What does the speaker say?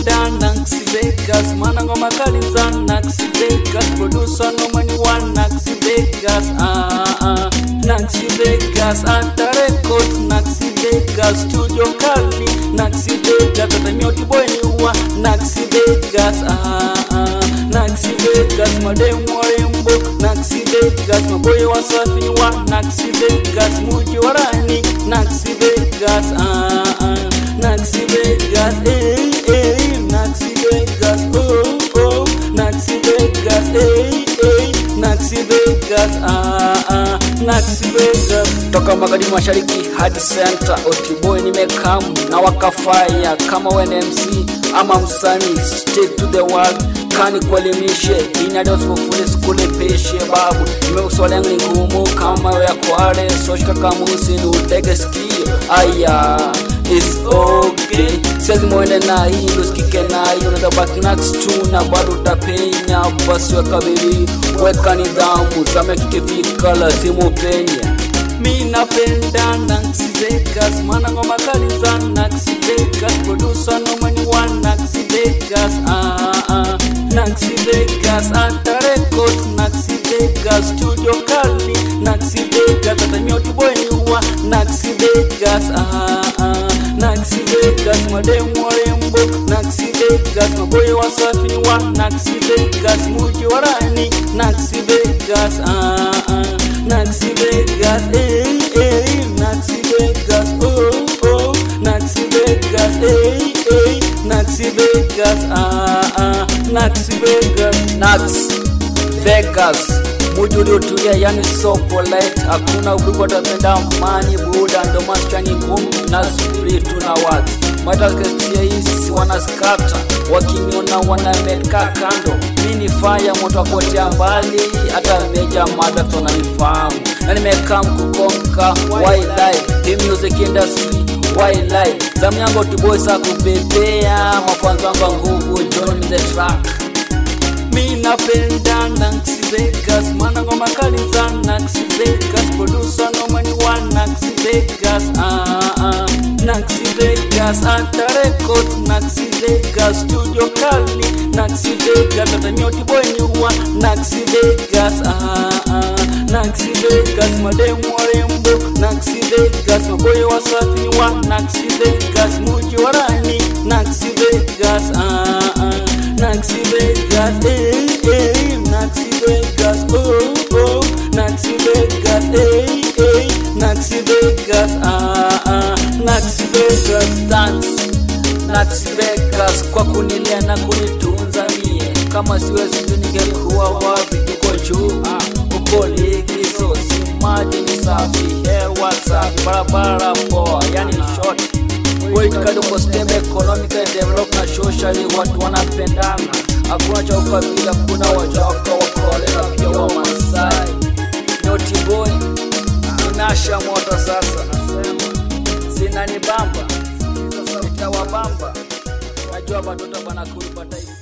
napenda Nax Vegas, maana ngoma kali za Nax Vegas, producer nomani wa Nax Vegas, ah, ah. Nax Vegas, ata record Nax Vegas, studio kali Nax Vegas, hata nyoti boy ni wa Nax Vegas, ah, ah. Nax Vegas, mademu warembo Nax Vegas, maboy wasafi wa Nax Vegas, muji wa rani Nax Vegas, ah, ah. Nax Vegas, eh, eh, Nax Vegas, oh, oh, Nax Vegas, eh, eh, Nax Vegas, ah, ah, Nax Vegas. toka magharibi mashariki hadi center otiboy nimekam na wakafaya kama WNMC ama msanii stick to the world kani kuelimishe inadosfufuli sikulipishe babu imeuswaleng ni ngumu kama ya kware soshka kamusi ni utege sikio aya It's okay siwezi mwende na hilo sikike na hiyo natabaki nax tu na bado utapenya basi weka bidii weka nidhamu zame kikifika lazimu penye Mi napenda Nax Vegas, maana ngoma kali za Nax Vegas, producer nomani wa Nax Vegas, ah, ah. Nax Vegas, ata record Nax Vegas, studio kali Nax Vegas, hata nyoti boy ni wa Nax Vegas, ah, ah. Nax Vegas, mademu warembo Nax Vegas, maboy wasafi wa Nax Vegas, muji wa rani Nax Vegas, ah, ah. Nax Vegas, eh, eh, Nax Vegas, oh, oh, Nax Vegas, eh, eh, Nax Vegas, ah, ah, Nax Vegas. Nax Vegas muji uliotulia yani so polite hakuna udugu watapenda amani buda ndo maskani ngumu na spiritu na watu matakasia hisi wanaskata wakiniona wanameka kando mi ni faya moto akotea mbali hata meja mada tunanifahamu na nimekaa mkukonka wildlife hii music industry wildlife zamu yangu tuboisa kupepea mafanzo wangu wa nguvu join the track Mi napenda Nax Vegas, maana ngoma kali za Nax Vegas, producer nomani wa Nax Vegas, ah, ah. Nax Vegas, ata record Nax Vegas, studio kali Nax Vegas, hata nyoti boy ni wa Nax Vegas, ah, ah. Nax Vegas, mademu warembo Nax Vegas, maboy wasafi wa Nax Vegas, muji wa rani Nax Vegas, ah, ah. Nax Vegas, eh, eh, Nax Vegas, oh, oh, Nax Vegas, eh, eh, Nax Vegas, ah, ah, Nax Vegas, dance Nax Vegas kwa kunilia na kunitunza mie, kama siwezi tu ningekuwa wapi? Uko juu ah, uko likizo, si maji ni safi, hewa safi, barabara poa, yani short Wait kado kwa stem economical develop na socially watu wanapendana, hakuna cha ukabila, kuna wajaka wakole na pia wa Masai. Noti boy inasha moto sasa, zinanibamba sasa, utawabamba najua watoto banakuru batai